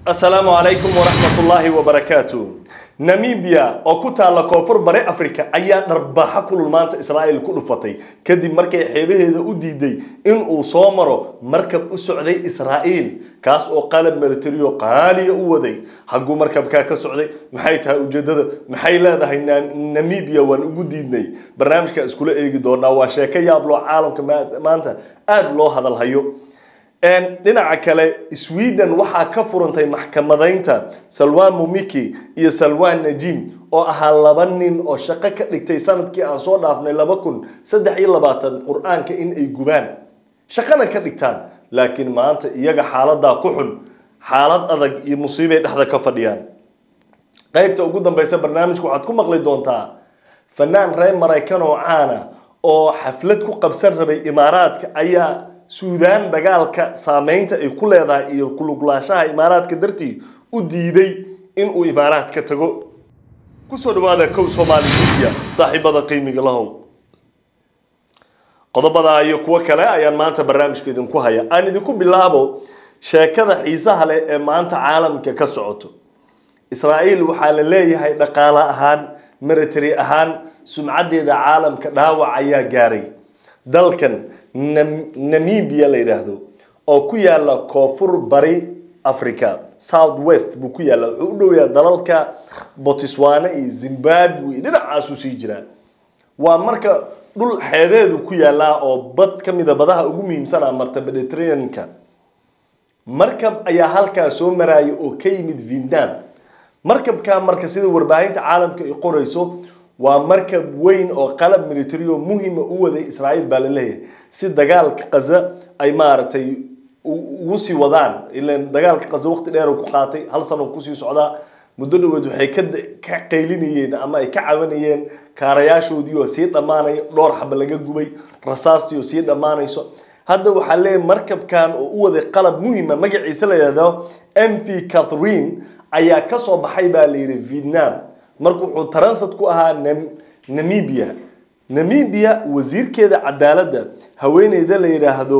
asalaamu calaykum waraxmat ullaahi wabarakaatu namibia oo ku taalla koonfur bare africa ayaa dharbaaxa kulul maanta israa'iil ku dhufatay kadib markay xeebaheeda u diiday in uu soo maro markab u socday israa'iil kaas oo qalab militariyo qaaliya u waday hagguu markabkaa ka socday maxay tahay ujeedada maxay leedahay namibia waan ugu diidnay barnaamijka iskula eegi doonaa waa sheeko yaabloo caalamka maanta aada loo hadalhayo dhinaca kale sweden waxaa ka furantay maxkamadaynta salwan mumiki iyo salwan najim oo ahaa laba nin oo shaqo ka dhigtay sanadkii aan soo dhaafnay laba kun saddex iyo labaatan qur-aanka in ay gubaan shaqana ka dhigtaan laakiin maanta iyaga xaaladaa ku xun xaalad adag iyo musiibay dhexda ka fadhiyaan qaybta ugu dambeysa barnaamijka waxaad ku maqli doontaa fanaan reer maraykan oo caana oo xaflad ku qabsan rabay imaaraadka ayaa suudaan dagaalka saameynta ay ku leedahay iyo kuluglaanshaha imaaraadka dartii u diiday inuu imaaraadka tago kusoo dhawaada kow soomaali media saaxiibada qiimiga lahow qodobadaa iyo kuwo kale ayaan maanta barnaamijka idinku haya aan idinku bilaabo sheekada xiisaha leh ee maanta caalamka ka socoto israa'iil waxaa la leeyahay dhaqaale ahaan military ahaan sumcaddeeda caalamka dhaawac ayaa gaaray dalkan namibia la yidhaahdo oo ku yaala koonfur bari africa south west buu ku yaalla wuxuu u dhow yahay dalalka botswana iyo zimbabwe dhinacaasuu sii jiraa waa marka dhul xeebeedu ku yaallaa oo bad ka mida badaha ugu muhiimsana marta mediterraneanka markab ayaa halkaa soo maraya oo ka yimid vietnam markabkaa marka sida warbaahinta caalamka ay qorayso waa markab weyn oo qalab militario muhima u waday israa'iil baa la leeyahay si dagaalka qaza ay maaragtay ugu sii wadaan ilan dagaalka qaza waqti dheer ku qaatay hal sano kusii socdaa muddo dhaweed waxay ka ka qaylinayeen ama ay ka cabanayeen kaarayaashoodii oo sii dhammaanaya dhowr xaba laga gubay rasaastii oo sii dhammaanayso hadda waxaa leeyahay markabkan oo u waday qalab muhima magaciisa la yidhahdo m v catherine ayaa kasoo baxay baa la yidhi vietnam marka wuxuu taransad ku ahaa namibia namibia wasiirkeeda cadaaladda haweeneyda la yidhaahdo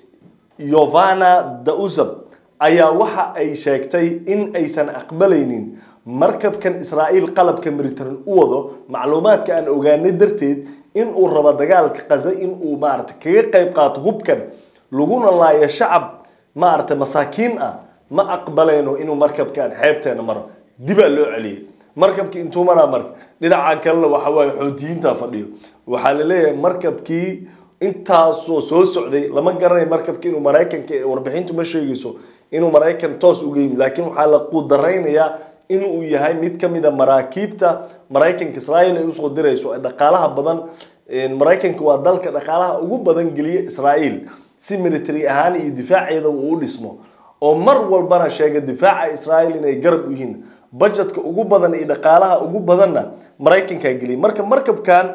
yovana dausab ayaa waxa ay sheegtay in aysan aqbalaynin markabkan israa'iil qalabka militarin u wado macluumaadka aan ogaanay darteed in uu rabo dagaalka qaza in uu maarata kaga qayb qaato hubkan laguna laayo shacab maarata masaakiin ah ma aqbaleyno inuu markabkan xeebteena maro dibaa loo celiyay markabkii intuu maraa marka dhinaca kalena waxa waaye xoutiyiinta fadhiyo waxaa la leeyahay markabkii intaasoo soo socday lama garanayo markabkii inuu maraykanka warbixintu ma sheegayso inuu maraykan toos uga yimid laakiin waxaa la quudaraynayaa inuu yahay mid ka mid a maraakiibta maraykanka israa'iil ay usoo dirayso dhaqaalaha badan maraykanka waa dalka dhaqaalaha ugu badan geliya israa'iil si military ahaan iyo difaaceeda uu u dhismo oo mar walbana sheega difaaca israa'iil inay garab u yihiin budgetka ugu badan iyo dhaqaalaha ugu badanna maraykankaa geliyay marka markabkan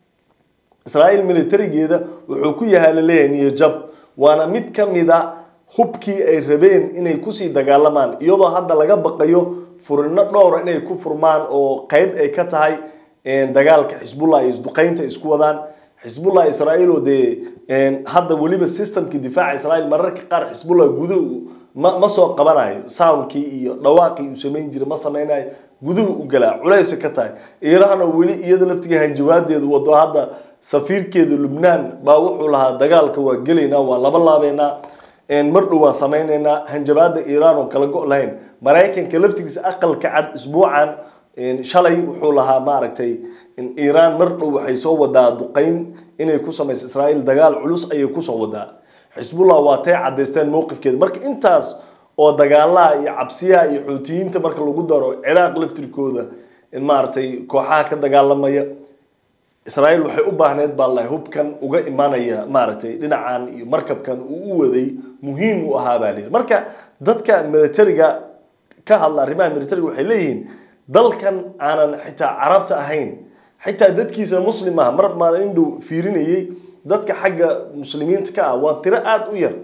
israa'iil militarigeeda wuxuu ku yahay laleeyahay niyajab waana mid ka mid a hubkii ay rabeen inay kusii dagaalamaan iyadoo hadda laga baqayo furino dhowra inay ku furmaan oo qeyb ay ka tahay dagaalka xisbullah iyo isduqeynta isku wadaan xisbullah israa'iil oo dee hadda weliba systemkii difaaca israa'iil mararka qaar xisbullah guduhu ma ma soo qabanayo soundkii iyo dhawaaqii uu samayn jiray ma samaynayo guduhu u galaa culaysa ka tahay iirahna weli iyada laftiga hanjawaadeeda wado hadda safiirkeeda lubnaan baa wuxuu lahaa dagaalka waa gelaynaa waa laba laabeynaa mar dhow waan samaynaynaa hanjabaada iiraan oo kala go' lahayn maraykanka laftigiisa aqalka cad isbuucan shalay wuxuu lahaa maaragtay iiraan mar dhow waxay soo wadaa duqeyn inay ku samayso israa'iil dagaal culus ayay kusoo wadaa xisbullah waa tay caddaysteen mowqifkeeda marka intaas oo dagaalaha iyo cabsiyaha iyo xuutiyiinta marka lagu daro ciraaq laftirkooda maaragtay kooxaha ka dagaalamaya israa'iil waxay u baahneyd baa lahay hubkan uga imanaya maaragtay dhinacan iyo markabkan uu u waday muhiim u ahaa baa layidhi marka dadka militariga ka hadla arrimaha militariga waxay leeyihiin dalkan aanan xitaa carabta ahayn xitaa dadkiisa muslim ah mar maan indhow fiirinayay dadka xagga muslimiinta ka ah waa tiro aada u yar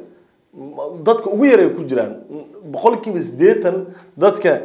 dadka ugu yaray ku jiraan boqolkiiba siddeetan dadka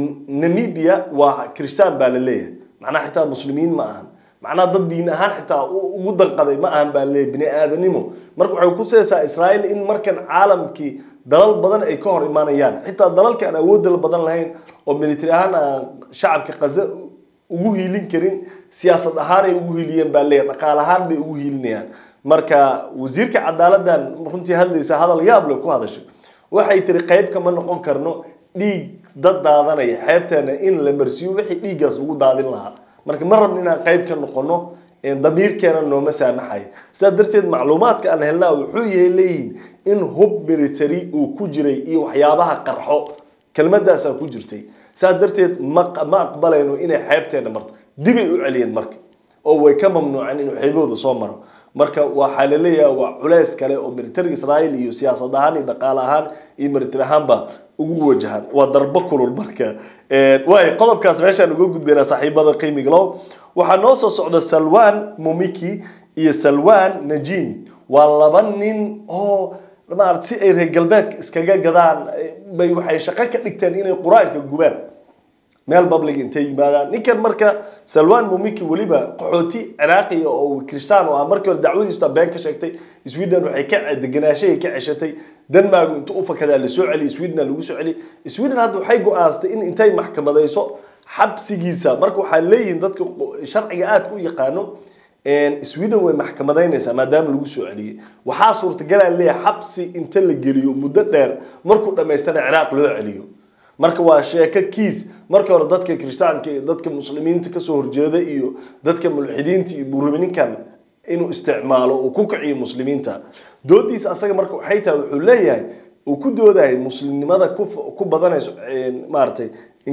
namibia waa kiristaan baa la leeyahay macnaha xitaa muslimiin ma ahan macnaha dad diin ahaan xitaa ugu danqaday ma ahan baa leeyahay bini aadanimo marka waxay ku seesaa israa'iil in markan caalamkii dalal badan ay ka hor imaanayaan xitaa dalalka aan awoodda badan lahayn oo military ahaan aan shacabka qaza ugu hiilin karin siyaasad ahaan ay ugu hiiliyeen baa leeyahay dhaqaale ahaan bay ugu hiilinayaan marka wasiirka cadaaladdan runtii hadlaysa hadal yaab leh ku hadashay waxay tiri qayb kama noqon karno dhiig dad daadanaya xeebteena in la marsiiyo wixii dhiiggaas ugu daadin lahaa marka ma rabno inaan qayb ka noqono damiirkeena nooma saamaxaya sidaa darteed macluumaadka aan helnaa wuxuu yahay leeyihin in hub military uu ku jiray iyo waxyaabaha qarxo kelmadaasaa ku jirtay sidaa darteed ma ma aqbalayno inay xeebteena marto dibay u celiyeen marka oo way ka mamnuuceen inuu xeebahooda soo maro marka waxaa la leeyahay waa culeys kale oo militariga israa'iil iyo siyaasad ahaan iyo dhaqaale ahaan iyo military ahaanba ugu wajahan waa darbo kulul marka waay qodobkaas meeshaan uga gudbaynaa saaxiibada qiimiga low waxaa noo soo socda salwan mumiki iyo salwan najim waa laba nin oo maarata si ay reer galbeedka iskaga gadaan bay waxay shaqo ka dhigteen inay qur-aanka gubaan meel public intay yimaadaan ninkan marka salwan mumiki weliba qaxooti ciraaqiya oo kristaan oo ah markii hore dacwadiisu been ka sheegtay sweden waxay ka deganaashahay ka ceshatay denmark intuu u fakadaa la soo celiyay sweden lagu soo celiyay sweden hadda waxay go-aansatay in intay maxkamadayso xabsigiisa marka waxaa leeyihiin dadka sharciga aadka u yaqaano sweden way maxkamadaynaysaa maadaama lagu soo celiyey waxaa suurtagalaa leeyahay xabsi inta la geliyo muddo dheer markuu dhammaystana ciraaq loo celiyo marka waa sheeko kiis markii hore dadka kiristaanka iyo dadka muslimiinta kasoo horjeeda iyo dadka mulxidiinta iyo burumininkan inuu isticmaalo uu ku kiciyo muslimiinta doodiisa asaga marka waxay tahay wuxuu leeyahay uu ku doodahay muslimnimada ku badanayso maaragtay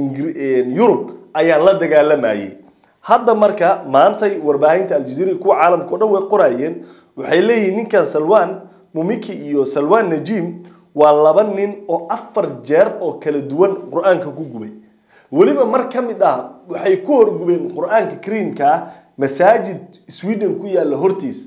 yurub ayaan la dagaalamayay hadda marka maantay warbaahinta aljazeera kuwa caalamka o dhan way qorayeen waxay leeyihiin ninkan salwan mumiki iyo salwan najim waa laba nin oo afar jeer oo kala duwan qur-aanka ku gubay weliba mar ka mid ah waxay ku horgubeen qur-aanka kariimka ah masaajid sweden ku yaalla hortiis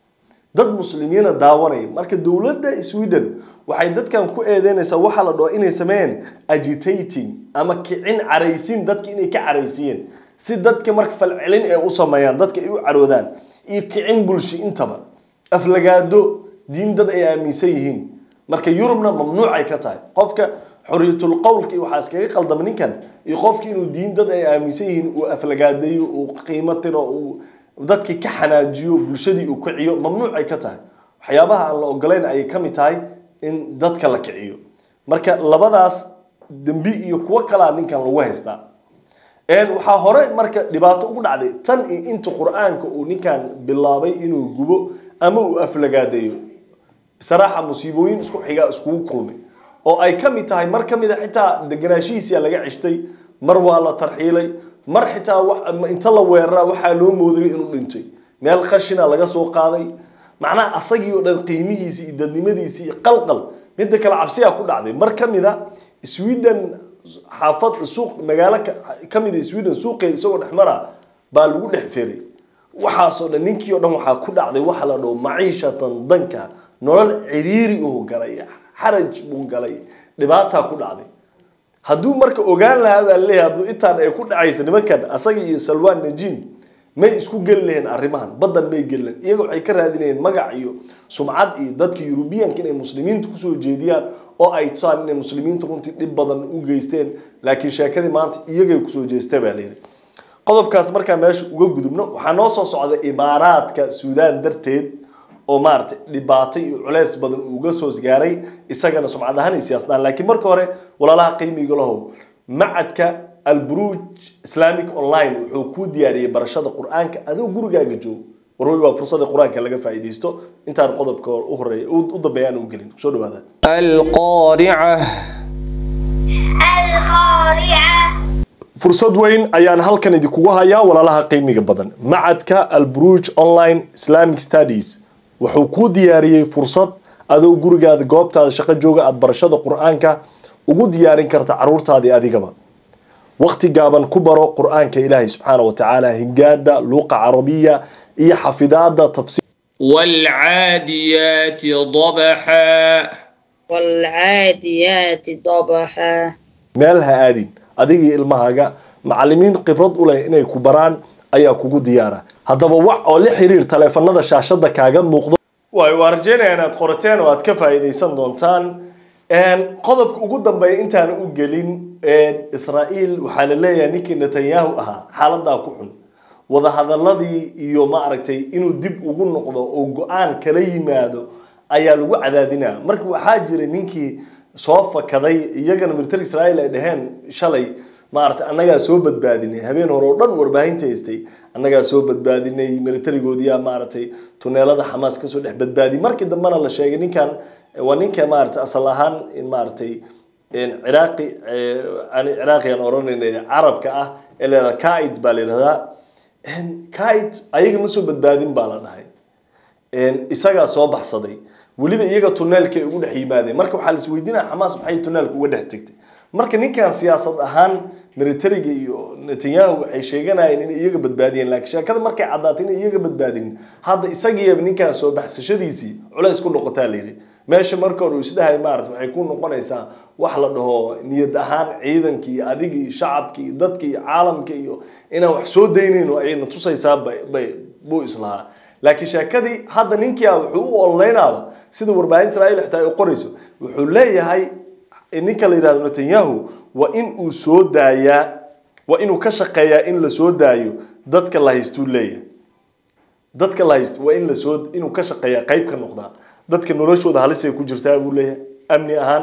dad muslimiina daawanaya marka dowladda sweden waxay dadkan ku eedeynaysaa waxaa la dhaho inay sameeyeen agitating ama kicin caraysiin dadka inay ka caraysiiyeen si dadka marka falcelin ay u sameeyaan dadka ay u caroodaan iyo kicin bulshi intaba aflagaado diin dad ay aaminsan yihiin marka yurubna mamnuucay ka tahay qofka xoriyatul qowlka iyo waxaa iskaga qaldama ninkan iyo qofki inuu diin dad ay aaminsan yihiin uu aflagaadeeyo uu qiimo tiro uu dadki ka xanaajiyo bulshadii uu kiciyo mamnuucay ka tahay waxyaabaha aan la ogolayn ayay ka mid tahay in dadka la kiciyo marka labadaas dembi iyo kuwo kalaa ninkan lagu haystaa waxaa hore marka dhibaato ugu dhacday tan iyo inta qur-aanka uu ninkan bilaabay inuu gubo ama uu aflagaadeeyo saraaxa musiibooyin isku xiga iskugu kulmay oo ay ka mid tahay mar ka mid a xitaa deganaashihiisia laga ceshtay mar waa la tarxiilay mar xitaa inta la weeraraa waxaa loo mooday inuu dhintay meel khashina laga soo qaaday macnaha asagii oo dhan qiimihiisii iyo dadnimadiisii iyo qalqal midda kale cabsiyaa ku dhacday mar ka mid a sweden xaafad suuq magaalo ka mid a sweden suuqeeda isagoo dhex mara baa lagu dhex feray waxaasoo dhan ninkii o dhan waxaa ku dhacday waxa la dhaho maciishatan danka nolol ciriiri uu galay xaraj buu galay dhibaataa ku dhacday hadduu marka ogaan lahaa baa leeyahay hadduu intaan ay ku dhacaysa nimankan asaga iyo salwan najim may isku geli laheen arrimahan baddan may geli lahen iyaga waxay ka raadinayeen magac iyo sumcad iyo dadka yurubiyanka inay muslimiinta kusoo jeediyaan oo ay tusaan inay muslimiinta runtii dhib badan u geysteen laakiin sheekadii maanta iyagay kusoo jeesta baa leeyahay qodobkaas markaa meesha uga gudubno waxaa noo soo socda imaaraadka suudaan darteed oo maaragtay dhibaato iyo culeys badan uga soo gaaray isagana sumcad ahaan iyo siyaasad ahaan laakiin marka hore walaalaha qiimiga lahow macadka alburuuj islamic online wuxuu kuu diyaariyey barashada qur-aanka adoo gurigaaga joogo warwey waa fursada qur-aanka laga faa'iidaysto intaan qodobka u horeeya u dambeeya aan u gelin soo dhawaada القارعة القارعة fursad weyn ayaan halkan idinkugu hayaa walaalaha qiimiga badan macadka alburuuj online islamic studies wuxuu kuu diyaariyey fursad adoo gurigaada goobtaada shaqo jooga aada barashada qur-aanka ugu diyaarin karta caruurtaadii adigaba waqti gaaban ku baro qur-aanka ilaahay subxaana wa tacaala hingaada luuqa carabiya iyo xafidaada tafsiir والعاديات ضبحا والعاديات ضبحا meel ha aadin adigii ilmahaaga macalimiin khibrad u leh inay ku baraan ayaa kugu diyaara haddaba wac oo la xiriir taleefanada shaashada kaaga muuqdo waay waa rajeynaya inaad qorateen oo aad ka faa'iidaysan doontaan qodobka ugu dambeeya intaan u gelin israa'iil waxaa la leeyahay ninkii netanyahu ahaa xaaladaa ku xun wadahadaladii iyo maaragtay inuu dib ugu noqdo oo go-aan kala yimaado ayaa lagu cadaadinaa marka waxaa jira ninkii soo fakaday iyagana military israa'iil ay dhaheen shalay maaragtay annagaa soo badbaadinay habeen hore oo dhan warbaahinta haystay annagaa soo badbaadinay militarigoodiyaa maaragtay tuneelada xamaas kasoo dhex badbaadiyay markii dambena la sheegay ninkan waa ninka maaragtay asal ahaan maaragtay ciraaqi ani ciraaqi aan oranayna carabka ah ee la yidhahda kaid baa la yidhahdaa kaid ayaga ma soo badbaadin baa la dhahay isagaa soo baxsaday weliba iyaga tuneelka ay ugu dhex yimaadeen marka waxaa la isweydiinaya xamaas maxay tuneelka uga dhex tegtay marka ninkan siyaasad ahaan militariga iyo netanyahu waxay sheeganayeen inay iyaga badbaadiyeen laakiin sheekada markay caddaatay inay iyaga badbaadin hadda isagiiba ninkan soo baxsashadiisii culays ku noqotaa la yidhi meesha marka hore uu isdhahay maarata waxay ku noqonaysaa wax la dhaho niyad ahaan ciidankii iyo adigii shacabkii iyo dadka iyo caalamka iyo inaan wax soo daynayno ayna tusaysaa bay buu islahaa laakiin sheekadii hadda ninkia wuxuu u ololeynaaba sida warbaahinta israa'iil xitaa ay qorayso wuxuu leeyahay ninka la yidhahdo netanyahu waa in uu soo daayaa waa inuu ka shaqeeyaa in la soo daayo dadka la haystuu leeyahay dadka la haysto waa in lasoo inuu ka shaqeeyaa qayb ka noqdaa dadka noloshooda halisay ku jirtaa buu leeyahay amni ahaan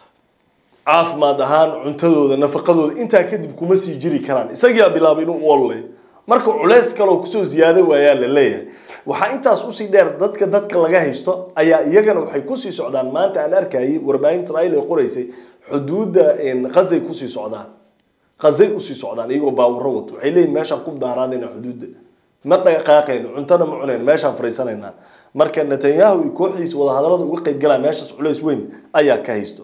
caafimaad ahaan cuntadooda nafaqadooda intaa kadib kuma sii jiri karaan isagiyaa bilaabay inuu u ololay marka culeys kaloo kusoo ziyaado waayaa la leeyahay waxaa intaas usii dheer dadka dadka laga haysto ayaa iyagana waxay kusii socdaan maanta aan arkayay warbaahinta israa'iil ay qoraysay xuduudda khazay kusii socdaan khazay usii socdaan iyagoo baawuro wato waxay leeyihin meeshaan ku daaraadayna xuduudda ma dhaqaaqayno cuntona ma cunayno meeshaan fariisanaynaa marka netanyahu iyo kooxdiisa wadahadallada uga qayb galaa meeshaas culays weyn ayaa ka haysto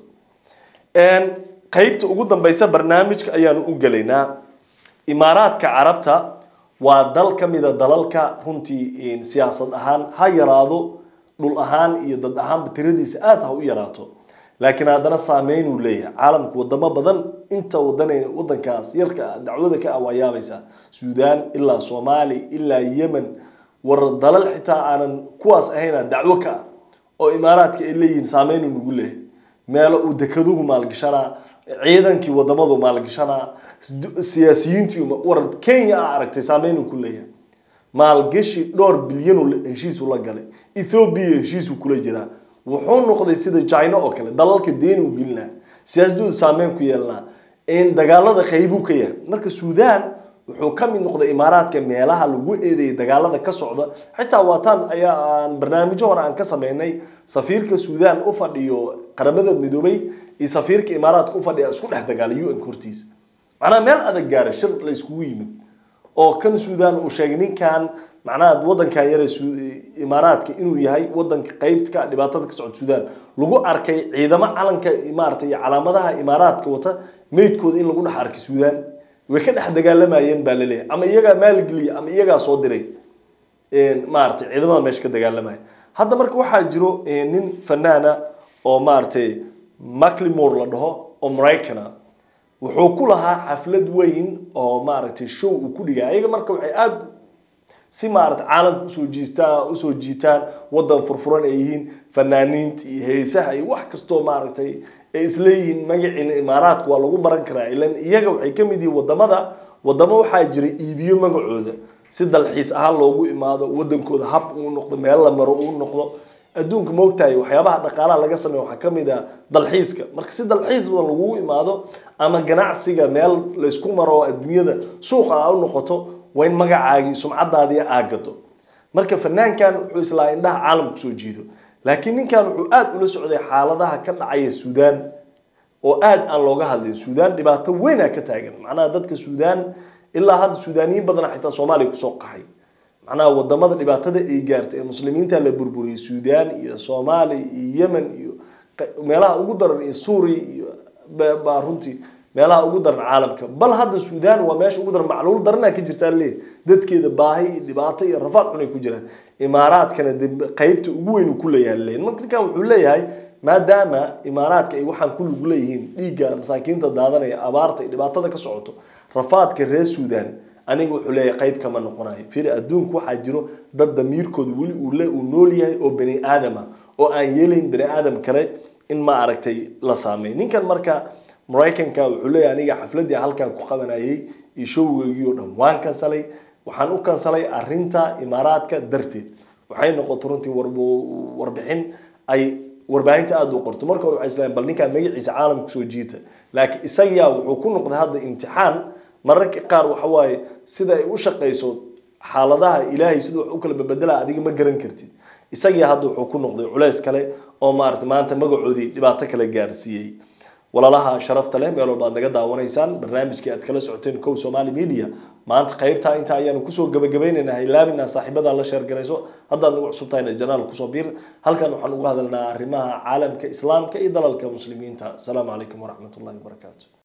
qaybta ugu dambeysa barnaamijka ayaanu u gelaynaa imaaraadka carabta waa dal ka mida dalalka runtii siyaasad ahaan ha yaraado dhul ahaan iyo dad ahaanba tiradiisa aada ha u yaraato laakiin haddana saameynuu leeyahay caalamka wadamo badan inta wadan wadankaas yarka dacwada ka ah waa yaabaysaa suudaan ilaa soomaali ilaa yemen war dalal xitaa aanan kuwaas ahayna dacwo ka ah oo imaaraadka ay leeyihiin saameynuu nagu leeyahay meelo uu dekeduhu maalgashanaa ciidankii wadamadu maalgashanaa siyaasiyiintii war kenya a aragtay saameynuu ku leeyahay maalgashi dhowr bilyan heshiisu la galay ethoobia heshiisu kula jiraa wuxuu noqday sida china oo kale dalalka deeni u gelinaa siyaasadoodu saameyn ku yeelanaa dagaalada qaybuu ka yahay marka suudaan wuxuu ka mid noqday imaaraadka meelaha lagu eedeeyay dagaalada ka socda xitaa waataan ayaa aan barnaamijyo hore aan ka sameynay safiirka suudaan u fadhiyo qaramada midoobay iyo safiirka imaaraadka u fadhiya isku dhex dagaalay un hortiisa macnaha meel adag gaara shir la iskugu yimid oo kan suudaan uu sheegay ninkan macnaha wadankan yare imaaraadka inuu yahay wadanka qeybtka dhibaatada ka socda suudaan lagu arkay ciidamo calanka maaragtay iyo calaamadaha imaaraadka wata meydkooda in lagu dhex arkay suudaan way ka dhex dagaalamayeen baa laleeyahay ama iyagaa maalgeliya ama iyagaa soo diray maaragtay ciidamada meesha ka dagaalamaya hadda marka waxaa jiro nin fanaana oo maaragtay maclimore la dhaho oo maraykana wuxuu ku lahaa xaflad weyn oo maaragtay show uu ku dhigay ayaga marka waxay aada si maaragtay caalamka usoo jiistaan usoo jiitaan wadan furfuran ay yihiin fanaaniinta iyo heesaha iyo wax kastoo maaragtay ay isleeyihiin magaciina imaaraadka waa lagu baran karaa ilan iyaga waxay ka mid yihiin wadamada wadamo waxaa jira iibiyo magacooda si dalxiis ahaan loogu imaado wadankooda hab uu noqdo meel la maro uu noqdo adduunka moogtahay waxyaabaha dhaqaalaha laga sameeyo waxaa ka mid ah dalxiiska marka si dalxiis badan lagugu imaado ama ganacsiga meel laysku maro oo adduunyada suuqa a u noqoto waa in magacaagii sumcadaadii aagado marka fanaankan wuxuu islaa indhaha caalamka soo jiido laakiin ninkan wuxuu aada ula socday xaaladaha ka dhacaya suudaan oo aada aan looga hadlin suudaan dhibaato weynaa ka taagan macnaha dadka suudaan ilaa hadda suudaaniyiin badana xitaa soomaaliya kusoo qaxay macnaha wadamada dhibaatada ay gaartay ee muslimiinta la burburiyey suudaan iyo soomaaliya iyo yemen iyo meelaha ugu daran iyo suuriya iyo baa runtii meelaha ugu daran caalamka bal hadda suudaan waa meesha ugu daran macluul daranaa ka jirtaa leeyahy dadkeeda baahi iyo dhibaato iyo rafaad xun ay ku jiraan imaaraadkana de qaybta ugu weyn uu ku leeyahay leeyahy marka ninkan wuxuu leeyahay maadaama imaaraadka ay waxaan ku lug leeyihiin dhiigga masaakiinta daadanaya abaarta iyo dhibaatada ka socoto rafaadka reer suudaan aniga wuxuu leeyahay qayb kama noqonayo firi adduunku waxaa jiro dad damiirkooda weli uu le uu nool yahay oo bani aadam ah oo aan yeelayn bani aadam kale in ma aragtay la saameeyo ninkan marka maraykanka wuxuu leeyahay aniga xafladii halkan ku qabanayay iyo showgeygii oo dhan waan kansalay waxaan u kansalay arinta imaaraadka darteed waxay noqotay runtii war- warbixin ay warbaahinta aada u qorto marka hore waxay islahayn bal ninkaa magaciisa caalamka soo jiita laakiin isagaa wuxuu ku noqday hadda imtixaan mararka qaar waxa waaye sida ay u shaqayso xaaladaha ilaahay siduu wax u kala babedela adiga ma garan kartid isagii hadda wuxuu ku noqday culays kale oo maarata maanta magacoodii dhibaato kale gaarsiiyey walaalaha sharafta leh meel walba aad naga daawanaysaan barnaamijkii aad kala socoteen kow somali media maanta qaybtaa inta ayaanu kusoo gabagabaynaynaa ilaabina saaxiibada la sheergarayso haddaad nagu cusub tahayna janaal kusoo biir halkan waxaan uga hadalnaa arrimaha caalamka islaamka iyo dalalka muslimiinta asalaamu calaykum waraxmat ullahi wabarakaatu